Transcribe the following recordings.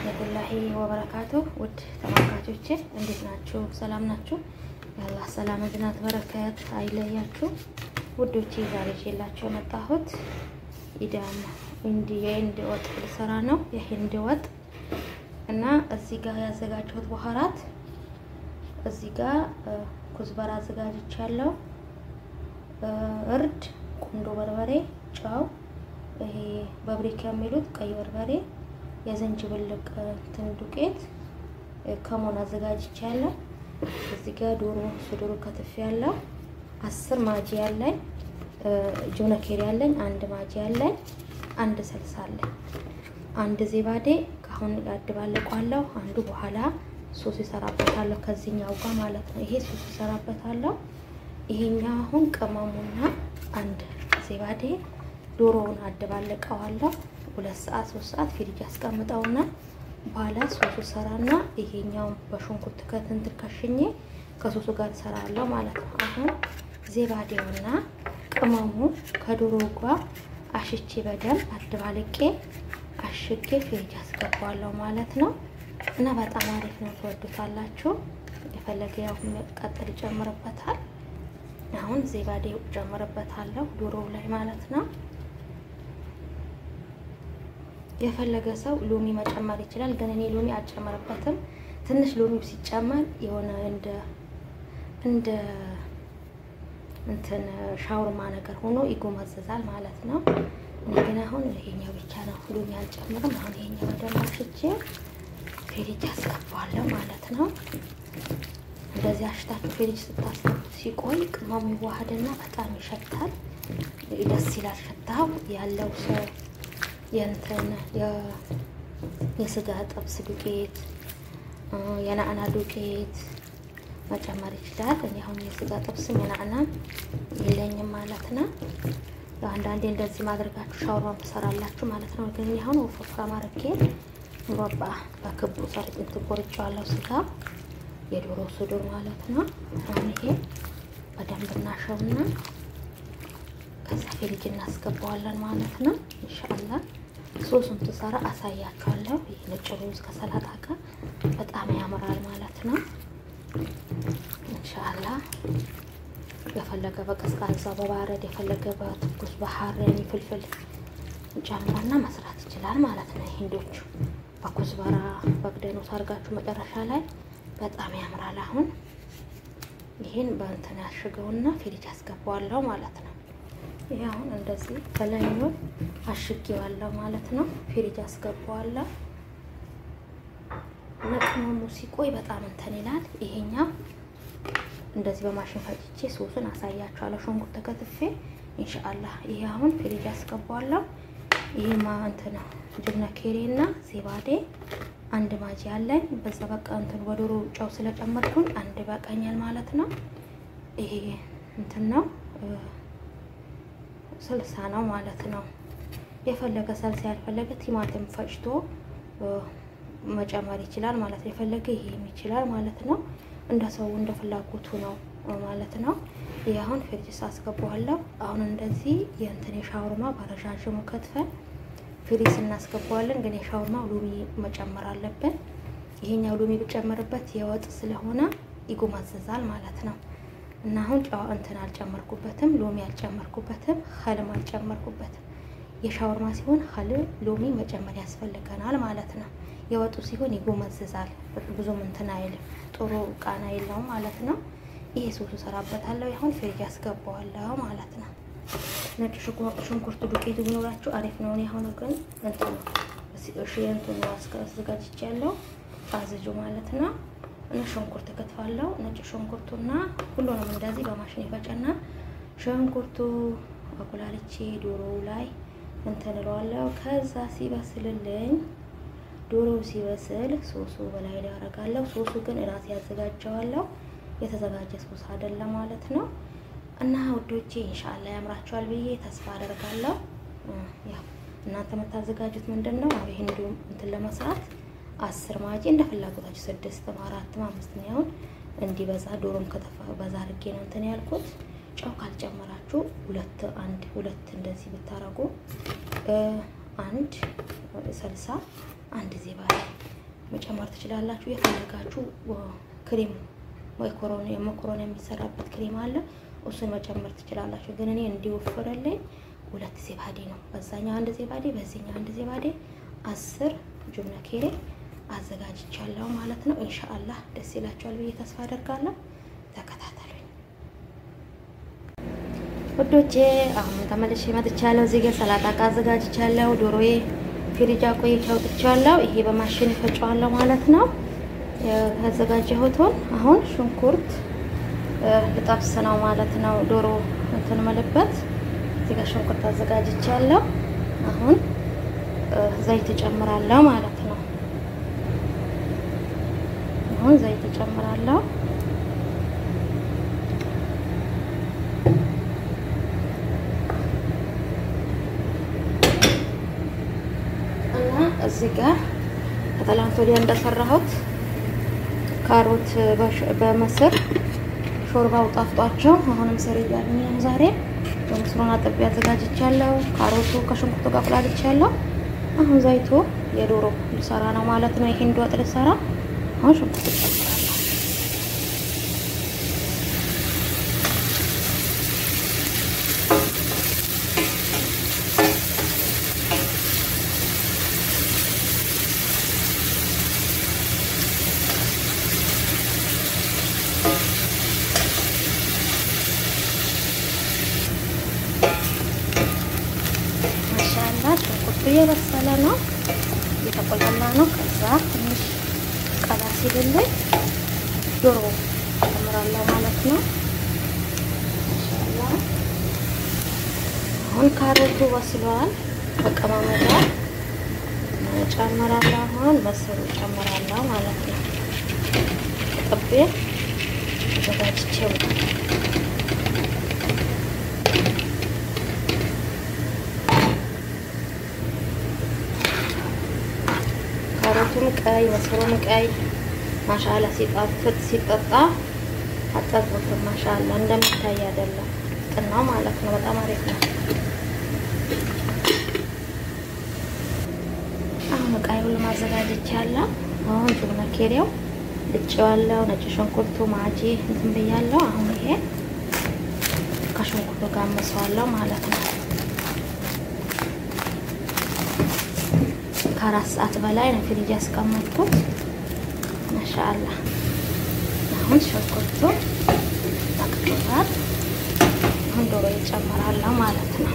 ወረህመቱላሂ ወበረካቱ ውድ ተመልካቾቼ እንዴት ናችሁ? ሰላም ናችሁ? የአላህ ሰላም እዝናት በረከት አይለያችሁ ውዶቼ። ዛሬ ይዤላችሁ የመጣሁት ኢዳም እንዲ የህንድ ወጥ ልሰራ ነው። የህንድ ወጥ እና እዚህ ጋር ያዘጋጀሁት በኋራት እዚህ ጋር ኩዝበራ አዘጋጅቻለሁ። እርድ፣ ቁንዶ በርበሬ፣ ጨው፣ ይሄ በብሪክ የሚሉት ቀይ በርበሬ፣ የዝንጅብል እንትን ዱቄት ከሞን አዘጋጅቻለሁ። እዚህ ጋር ዶሮ ሱዶሮ ከትፍ ያለው አስር ማጂ ያለኝ ጆነኬር ያለኝ አንድ ማጂ ያለኝ አንድ ስልሳ አለኝ አንድ ዜባዴ ካሁን ያድባለቋለሁ። አንዱ በኋላ ሶስ ይሰራበታለሁ ከዚህኛው ጋር ማለት ነው። ይሄ ሶስ ይሰራበታለሁ። ይሄኛው አሁን ቅመሙና አንድ ዜባዴ ዶሮውን አደባለቀዋለሁ። ሁለት ሰዓት ሶስት ሰዓት ፍሪጅ አስቀምጠውና በኋላ ሶሱ ሰራና ይሄኛውን በሽንኩርት ከትንትር ከሽኜ ከሶሱ ጋር ሰራለሁ ማለት ነው። አሁን ዜባዴውና ቅመሙ ከዶሮ ጋር አሽቼ በደንብ አደባልቄ አሽጌ ፍሪጅ አስገባዋለሁ ማለት ነው። እና በጣም አሪፍ ነው፣ ትወዱታላችሁ። የፈለገ ያው ቀጥል ይጨምርበታል። አሁን ዜባዴ ጨምርበታለሁ ዶሮው ላይ ማለት ነው። የፈለገ ሰው ሎሚ መጨመር ይችላል፣ ግን እኔ ሎሚ አልጨምርበትም። ትንሽ ሎሚ ሲጨመር የሆነ እንደ እንደ እንትን ሻውርማ ነገር ሆኖ ይጎመዘዛል ማለት ነው። እኔ ግን አሁን ይሄኛው ብቻ ነው ሎሚ አልጨምርም። አሁን ይሄኛው በደንብ አሽቼ ፍሪጅ አስገባዋለሁ ማለት ነው። እንደዚህ አሽታችሁ ፍሪጅ ስታስገቡት ሲቆይ ቅመሙ ይዋሃድና በጣም ይሸታል፣ ደስ ይላል ሽታው ያለው ሰው የእንትን የስጋ ጥብስ ዱቄት የናዕና ዱቄት መጨመር ይችላል። እኔ አሁን የስጋ ጥብስም የናዕናም የለኝም ማለት ነው። አንዳንዴ እንደዚህ ማድረጋችሁ ሻውርማ ትሰራላችሁ ማለት ነው። ግን አሁን ወፍራም አድርጌ ሙረባ በክቡ ሰርጥ እንትን ቆርጬዋለሁ። ስጋ የዶሮ ሱዱር ማለት ነው። አሁን ይሄ በደንብ እናሸውና ከዛ ፍሪጅ እናስገባዋለን ማለት ነው። ኢንሻአላህ ሶሱን ትሰራ አሳያችኋለሁ። ይህ ነጭ ሩዝ ከሰላጣ ጋር በጣም ያምራል ማለት ነው። ኢንሻአላህ የፈለገ በቀዝቃዛ በባረድ የፈለገ በትኩስ በሐረኒ ፍልፍል ጨምሮና መስራት ይችላል ማለት ነው። ሂንዶቹ በኩዝበራ በግደኖት አድርጋችሁ መጨረሻ ላይ በጣም ያምራል። አሁን ይህን በእንትን ያሽገውና ፍሪጅ አስገባዋለሁ ማለት ነው። ይህ አሁን እንደዚህ በላይኛው አሽጌዋለሁ ማለት ነው። ፍሪጅ አስገባዋለሁ እና ቅመሙ ሲቆይ በጣም እንትን ይላል። ይሄኛው እንደዚህ በማሽን ፈጭቼ ሶሱን አሳያችኋለሁ። ሽንኩርት ተከትፌ ኢንሻአላህ። ይሄ አሁን ፍሪጅ አስገባዋለሁ። ይሄ እንትን ጅብነ ኬሬ እና ዜባዴ አንድ ማጂ አለኝ። በዛ በቃ እንትን በዶሮ ጨው ስለጨመርኩኝ አንድ በቃኛል ማለት ነው። ይሄ እንትን ነው ስልሳ ነው ማለት ነው። የፈለገ ሰልሳ ያልፈለገ ቲማቲም ፈጭቶ መጨመር ይችላል ማለት ነው። የፈለገ ይሄም ይችላል ማለት ነው። እንደ ሰው እንደ ፍላጎቱ ነው ማለት ነው። ይህ አሁን ፍሪጅ አስገባዋለሁ። አሁን እንደዚህ የእንትን የሻውርማ በረዣዥሙ ከትፈን ፍሪጅ እናስገባዋለን። ግን የሻውርማ ሎሚ መጨመር አለብን። ይሄኛው ሎሚ ብጨምርበት የወጥ ስለሆነ ይጎማዘዛል ማለት ነው። እና አሁን ጨው እንትን አልጨመርኩበትም፣ ሎሚ አልጨመርኩበትም፣ ኸልም አልጨመርኩበትም። የሻወርማ ሲሆን ኸል ሎሚ መጨመር ያስፈልገናል ማለት ነው። የወጡ ሲሆን ይጎመዝዛል፣ ብዙም እንትን አይልም፣ ጥሩ ቃና የለውም ማለት ነው። ይሄ ሶሱ ሰራበታለሁ። አሁን ፍሪጅ ያስገባዋለሁ ማለት ነው። ነጭ ሽንኩርት ዱቄቱ ቢኖራችሁ አሪፍ ነው። እኔ አሁን ግን እንትኑ እንትኑ አዘጋጅቻለሁ አዝጁ ማለት ነው። እና ሽንኩርት ከትፋለሁ። ነጭ ሽንኩርቱና ሁሉንም እንደዚህ በማሽን ይፈጨና ሽንኩርቱ አቁላልቼ ዶሮው ላይ እንትን እለዋለሁ። ከዛ ሲበስልልኝ ዶሮው ሲበስል ሶሱ በላይ ላይ አደርጋለሁ። ሶሱ ግን እራሴ ያዘጋጀዋለሁ። የተዘጋጀ ሶስ አይደለም ማለት ነው። እና ውዶቼ ኢንሻአላ ያምራችኋል ብዬ ተስፋ አደርጋለሁ። ያው እናንተ የምታዘጋጁት ምንድን ነው? ይሄን እንዲሁም እንትን ለመስራት አስር ማጂ እንደ ፍላጎታችሁ ስድስትም አራትም አምስትም ያሁን እንዲበዛ ዶሮም ከተፋ በዛ አድርጌ ነው እንትን ያልኩት። ጨው ካልጨመራችሁ ሁለት አንድ ሁለት እንደዚህ ብታረጉ አንድ ሰልሳ አንድ ዜባዴ መጨመር ትችላላችሁ። የፈለጋችሁ ክሬም መኮሮኒ መኮሮኒ የሚሰራበት ክሬም አለ፣ እሱን መጨመር ትችላላችሁ። ግን እኔ እንዲወፍርልኝ ሁለት ዜባዴ ነው። በዛኛው አንድ ዜባዴ፣ በዚህኛው አንድ ዜባዴ አስር ጁብነ ኬሬ አዘጋጅቻለሁ ማለት ነው። ኢንሻአላህ ደስ ይላችኋል ብዬ ተስፋ አደርጋለሁ። ተከታተሉኝ ውዶቼ። አሁን ተመልሼ መጥቻለሁ። እዚህ ጋር ሰላጣ ቃ አዘጋጅቻለሁ። ዶሮዬ ፍሪጅ አቆይቼ አውጥቻለሁ። ይሄ በማሽን ይፈጫዋለሁ ማለት ነው። ያዘጋጀሁትን አሁን ሽንኩርት ልጠብስ ነው ማለት ነው። ዶሮ እንትን መልበት እዚህ ጋር ሽንኩርት አዘጋጅቻለሁ። አሁን ዘይት እጨምራለሁ ማለት ነው። አሁን ዘይት እጨምራለሁ። እና እዚህ ጋር ከትላንት ወዲያ እንደሰራሁት ካሮት በምስር ሾርባው ጣፍጧቸው አሁንም ስር እያሉኝ ነው። ዛሬ በምስሩን አጥቤ አዘጋጅቻለሁ። ካሮቱ ከሽንኩርቱ ጋር አቁላልቻለሁ። አሁን ዘይቱ የዶሮ ልሰራ ነው ማለት ነው። ይሄን ወጥ ልሰራ አሁን ሽንኩርት ጨምራለሁ። ማሻአላ ሽንኩርቱ እየበሰለ ነው፣ እየተቆላላ ነው። ከዛ ትንሽ ቀላ ሲልልኝ ዶሮ ጨምራለሁ ማለት ነው። ማሻአላ አሁን ካሮቱ በስሏል። ተቀማመጣ ጨምራለሁ። አሁን ምስሩ ጨምራለሁ ማለት ነው። ጥቤ አዘጋጅቼው ካሮቱም ቀይ ምስሩም ቀይ ማሻአላ ሲጣፍጥ ሲጠጣ አጠግቡትም። ማሻአላ እንደሚታይ አይደለም ጥናው ማለት ነው። በጣም አሪፍ ነው። አሁን ቀይ ሁሉ ማዘጋጀት ያለው አሁን ጁብነ ኬሪያው ልጬዋለሁ። ነጭ ሽንኩርቱ ማጂ እንትን ብያለሁ። አሁን ይሄ ከሽንኩርቱ ጋር አመሰዋለሁ ማለት ነው። ከአራት ሰዓት በላይ ነው ፍሪጅ ያስቀመጥኩት። ማሻአላ አሁን ሽንኩርቱ ጠቅቶታል። አሁን ዶሮ ይጨምራለሁ ማለት ነው።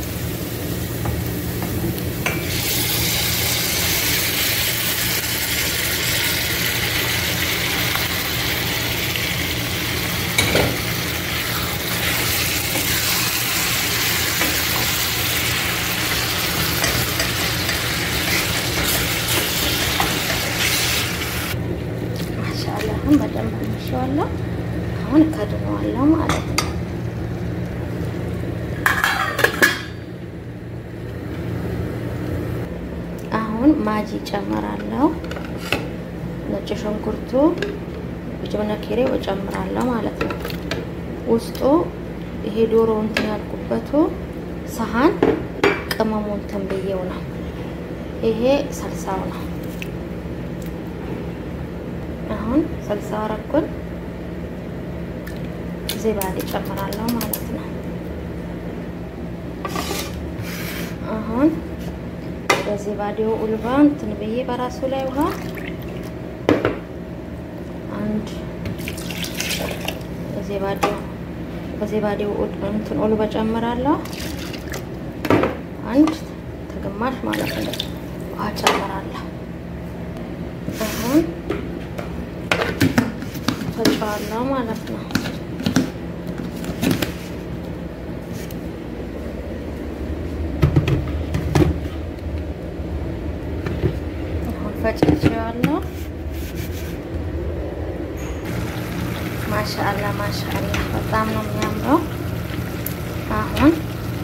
አሁን በደንብ አምሸዋለሁ። አሁን ከድነዋለሁ ማለት ነው። አሁን ማጂ ጨምራለሁ። ነጭ ሽንኩርቱ ጅብነ ኬሬው እጨምራለሁ ማለት ነው። ውስጡ ይሄ ዶሮ እንትን ያልኩበቱ ሰሃን ቅመሙ እንትን ብዬው ነው። ይሄ ሰልሳው ነው። አሁን ሰልሳ አረኩን ዜባዴ ጨምራለሁ ማለት ነው። አሁን በዜባዴው ኡልባ እንትን ብዬ በራሱ ላይ ውሃ አንድ ዜባዴው በዜባዴው እንትን ኡልባ ጨምራለሁ። አንድ ተግማሽ ማለት ነው ውሃ ጨምራለሁ። አሁን ፈጫዋለሁ ማለት ነው። አሁን ፈጭቼዋለሁ። ማሻአላ ማሻአላ በጣም ነው የሚያምረው። አሁን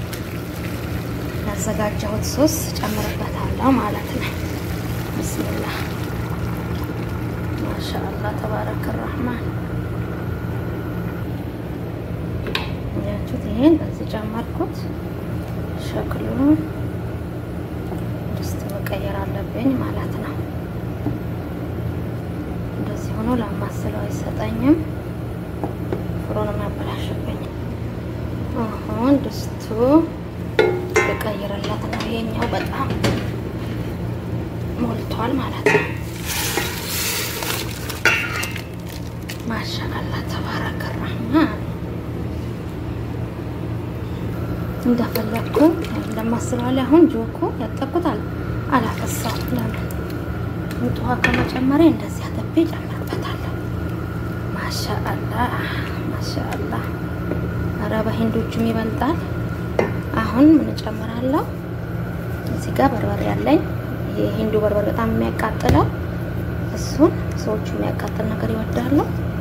ያዘጋጀሁት ሶስ ጨምርበታለሁ ማለት ነው። ብስሚላህ ማሻአላ ተባረከ ረህማን ያችሁት ይሄን በዚህ ጨመርኩት። ሸክሉ ድስት መቀየር አለብኝ ማለት ነው። እንደዚህ ሆኖ ለማስለው አይሰጠኝም። ፍሮን ያበላሽብኝ። አሁን ድስቱ ልቀይርለት ነው። ይሄኛው በጣም ሞልቷል ማለት ነው። ማሻአላ ተባረከ ረህማን እንደፈለግኩ እንደማስለዋል። አሁን ጆኮ ያጠቁታል አላፈሳው። ለምን ውጥ ውሃ ከመጨመሬ እንደዚህ አጠቤ ጨምርበታለሁ። ማሻአላ ማሻአላ። ኧረ በሂንዶቹም ይበልጣል። አሁን ምን እጨምራለሁ? እዚህ ጋር በርበሬ ያለኝ የሂንዱ በርበሬ በጣም የሚያቃጥለው እሱን ሰዎቹ የሚያቃጥል ነገር ይወዳሉ።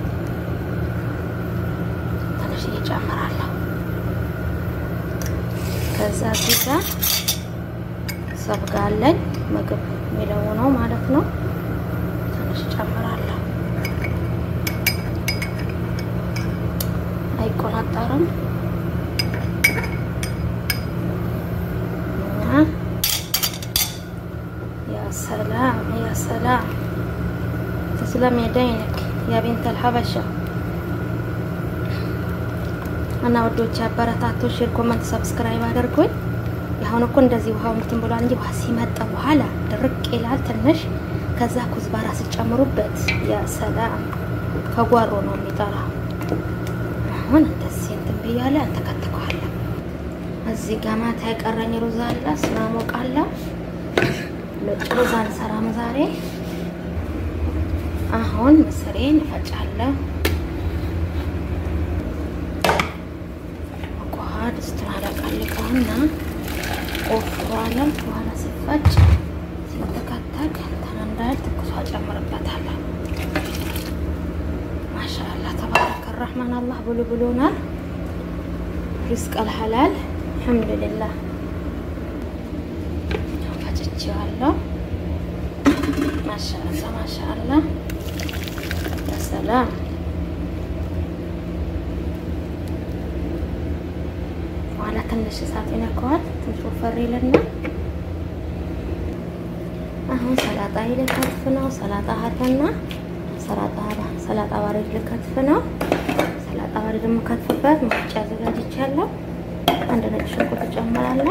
ትንሽ እየጨምራለሁ። ከዛ እዚህ ጋር ሰብጋ አለኝ ምግብ የሚለው ነው ማለት ነው። ትንሽ ጨምራለሁ። አይቆናጠርም እና ያ ሰላም ያ ሰላም ተስለም የደይንክ ያ ቢንተል ሀበሻ እና ወዶች አበረታቶ ሼር፣ ኮመንት፣ ሰብስክራይብ አድርጎኝ። አሁን እኮ እንደዚህ ውሃው እንትን ብሏል እንጂ ውሃ ሲመጣ በኋላ ድርቅ ይላል ትንሽ። ከዛ ኩዝባራ ስጨምሩበት ያ ሰላም ከጓሮ ነው የሚጠራው። አሁን እንደዚህ እንትን ብያለሁ። አንተከትከዋለሁ። እዚህ ጋር ማታ የቀረኝ ሩዝ አለ። እሱን አሞቃለሁ። ነጭ ሩዝ አንሰራም ዛሬ። አሁን ምስሬን እፈጫለሁ። ድስቱን አለቃልቀውና ቆፍሯለን። በኋላ ሲፈጭ ሲንተከተክ እንትን እንዳይል ትኩሷ ጨምርበታለን። ማሻአላ ተባረከ ረህማን አላህ ብሉ ብሎናል። ሪዝቅ አልሐላል አልሐምዱሊላህ። ፈጭቼዋለሁ። ማሻአላ ማሻአላ ሰላም በኋላ ትንሽ እሳት ይነካዋል። ትንሽ ወፈር ይልና አሁን ሰላጣ ልከትፍ ነው። ሰላጣ ሀተና ሰላጣ ሰላጣ ባሬድ ልከትፍ ነው። ሰላጣ ባሬድ ደግሞ ከትፍበት መፍጫ አዘጋጅቻለሁ። አንድ ነጭ ሽንኩርት ጨምራለሁ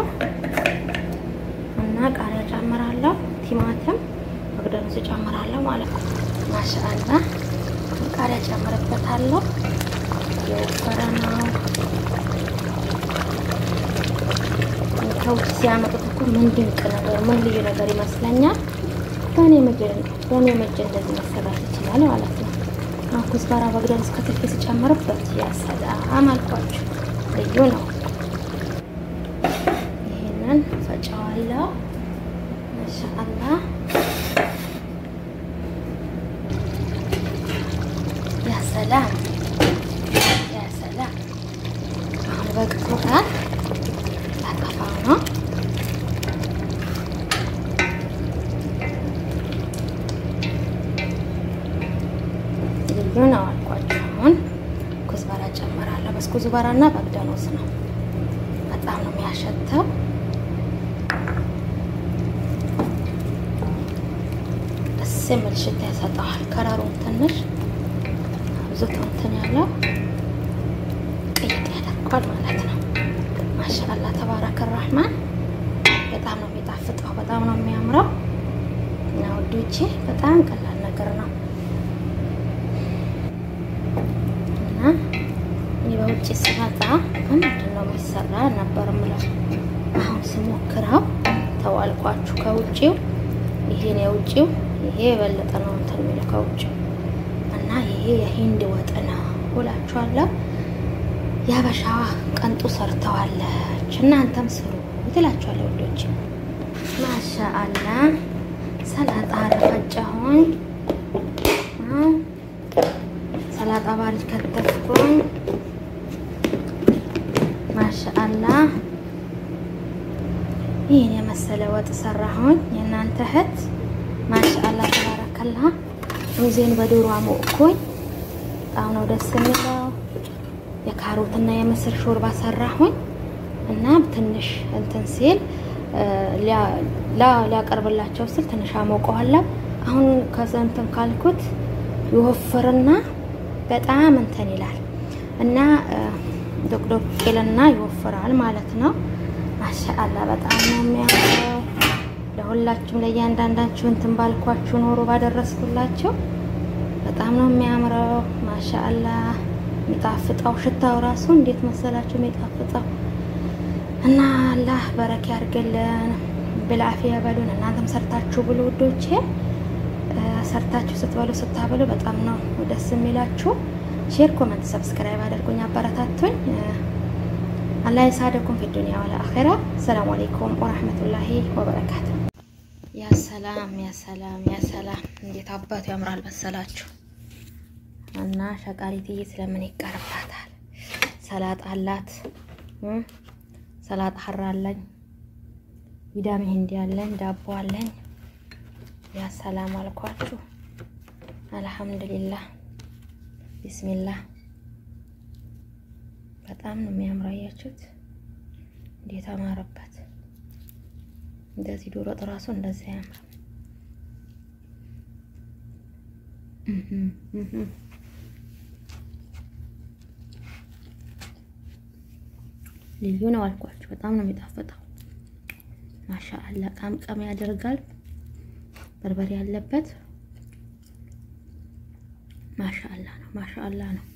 እና ቃሪያ ጨምራለሁ። ቲማቲም መግደሉስ ጨምራለሁ ማለት ነው። ማሻአላ ቃሪያ ጨምርበታለሁ። የወፈረ ነው። ከውጭ ሲያመጡት እኮ ምን ድንቅ ነገር ምን ልዩ ነገር ይመስለኛል። በእኔ ምድር በእኔ ምድር እንደዚህ መሰራት ይችላል ማለት ነው። አሁን ኩዝባራ በግደን እስከ ትፌ ሲጨምርበት ያሰላም አልኳችሁ ልዩ ነው። ይህንን ፈጨዋለሁ። ማሻአላ ያሰላም ያሰላም። አሁን በቅቶታል። ላጠፋው ነው። ልዩ ነው አልኳቸው። አሁን ኩዝባራ ጨምራለሁ። በስ ኩዝባራ እና በግዳኖስ ነው። በጣም ነው የሚያሸተው። ደስ የሚል ሽታ ያሰጠዋል። ከረሩን ትንሽ አብዝቶ እንትን ያለው ቅይጥ ያደርጓል ማለት ነው። ማሻአላ ተባረከ ረህማን በጣም ነው የሚጣፍጠው። በጣም ነው የሚያምረው። እና ውዶቼ በጣም ቀላል ነገር ነው እና እኔ በውጭ ስመጣ ምንድን ነው የሚሰራ ነበር ምለው። አሁን ስሞክረው ተዋልኳችሁ ከውጭው ይሄን የውጭው ይሄ የበለጠ ነው እንትን የሚለው ከውጭው እና ይሄ የሂንድ ወጥ ነው እላችኋለሁ። የሀበሻዋ ቀንጡ ሰርተዋለች። እናንተም ስሩ ትላችኋለሁ ወዶች። ማሻአላ ሰላጣ ረፈጨሁኝ፣ ሰላጣ ባሪድ ከተፍኩኝ። ማሻአላ ይህን የመሰለ ወጥ ሰራሁኝ። የእናንተ እህት ማሻአላ ተባረከላ። ሩዜን በዶሮ አሞቅኩኝ። በጣም ነው ደስ የሚለው። የካሮትና የምስር ሾርባ ሰራሁኝ እና ትንሽ እንትን ሲል ሊያቀርብላቸው ስል ትንሽ አሞቀዋለሁ። አሁን ከዛ እንትን ካልኩት ይወፍርና በጣም እንትን ይላል እና ዶቅዶቅ ይልና ይወፍራል ማለት ነው። ማሻአላ በጣም ነው የሚያምረው። ለሁላችሁም ለእያንዳንዳችሁ እንትን ባልኳችሁ ኖሮ ባደረስኩላችሁ በጣም ነው የሚያምረው። ማሻአላ የሚጣፍጠው ሽታው ራሱ እንዴት መሰላችሁ የሚጣፍጠው እና አላህ በረካ ያድርግልን። ብልአፊያ በሉን። እናንተም ሰርታችሁ ብሉ ውዶቼ። ሰርታችሁ ስትበሉ ስታበሉ በጣም ነው ደስ የሚላችሁ። ሼር፣ ኮመንት፣ ሰብስክራይብ አድርጉኝ፣ አበረታቱኝ። አላህ የሳደኩም ፊ ዱንያ ወላ አኺራ። ሰላም አለይኩም ወራህመቱላሂ ወበረካቱ። ያ ሰላም ያ ሰላም ያ ሰላም! እንዴት አባቱ ያምራል መሰላችሁ። እና ሸቃሪትዬ ስለምን ይቀርባታል? ሰላጣ አላት፣ ሰላጣ ሀራ አለኝ፣ ቪዳሚ ሂንዲ አለኝ፣ ዳቦ አለኝ። ያ ሰላም አልኳችሁ። አልሐምዱሊላህ ቢስሚላህ በጣም ነው የሚያምረው። አያችሁት እንዴት አማረበት! እንደዚህ ዶሮ ወጥ እራሱ እንደዚህ ያምራል። ልዩ ነው አልኳችሁ። በጣም ነው የሚጣፍጠው። ማሻአላ ቃምቃም ያደርጋል። በርበሬ ያለበት ማሻአላ ነው። ማሻአላ ነው።